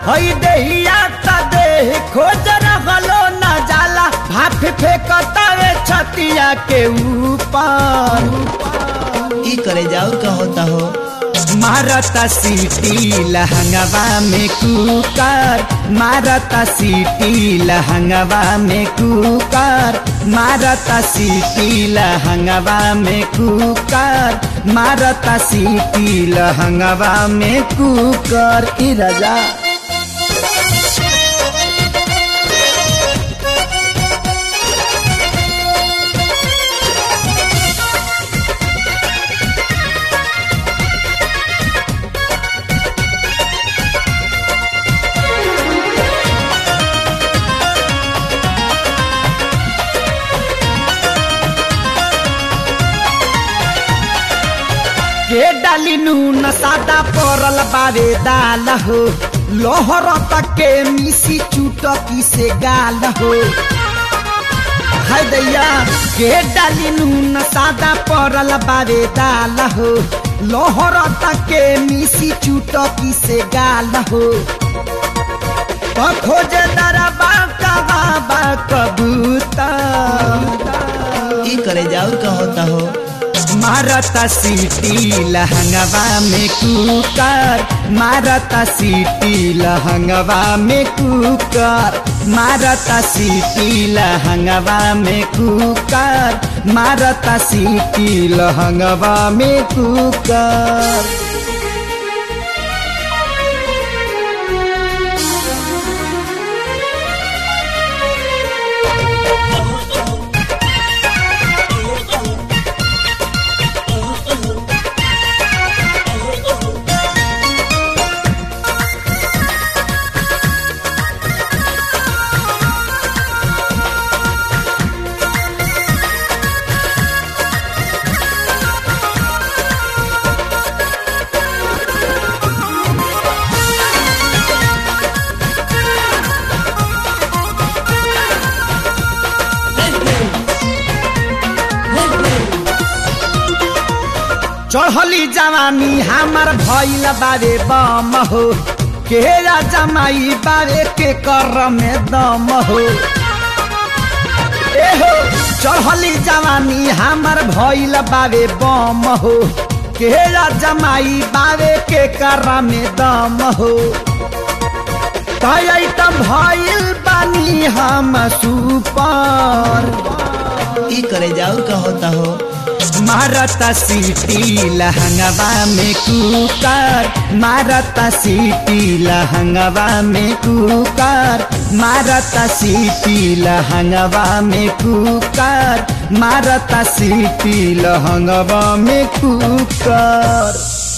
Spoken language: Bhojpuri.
हई देहिया त देह खोज रहलो न जाला भाप फेंकतावे छतिया के ऊपर ई करे जाओ का होता हो मारता सीटी लहंगवा में कुकर मारता सीटी लहंगवा में कुकर मारता सीटी लहंगवा में कुकर मारता सीटी लहंगवा में कुकर ई राजा के डाली नून सादा परल बावे दाल हो लोहर तक के मिसी चुटकी से गाल हो हाय दैया के डाली नून सादा परल बावे दाल हो लोहर तक के मिसी चुटकी से गाल हो तो खोजे दरबा कबाबा कबूतर ई करे जाओ का होता हो मारता सीटी लहंगवा में कुकर मारता सीटी लहंगवा में कुकर मारता सीटी लहंगवा में कुकर मारता सीटी लहंगवा में कुकर चढ़ली जवानी हमार भइल बारे बम हो केरा जमाई बारे के कर में दम हो एहो चढ़ली जवानी हमार भइल बारे बम हो केरा जमाई बारे के कर में दम हो तय त भइल बानी हम सुपर ई करे जाओ का होता हो मारता सीटी लहंगवा में कुकर मारता सीटी लहंगवा में कुकर मारता सीटी लहंगवा में कुकर मारता सीटी लहंगवा में कुकर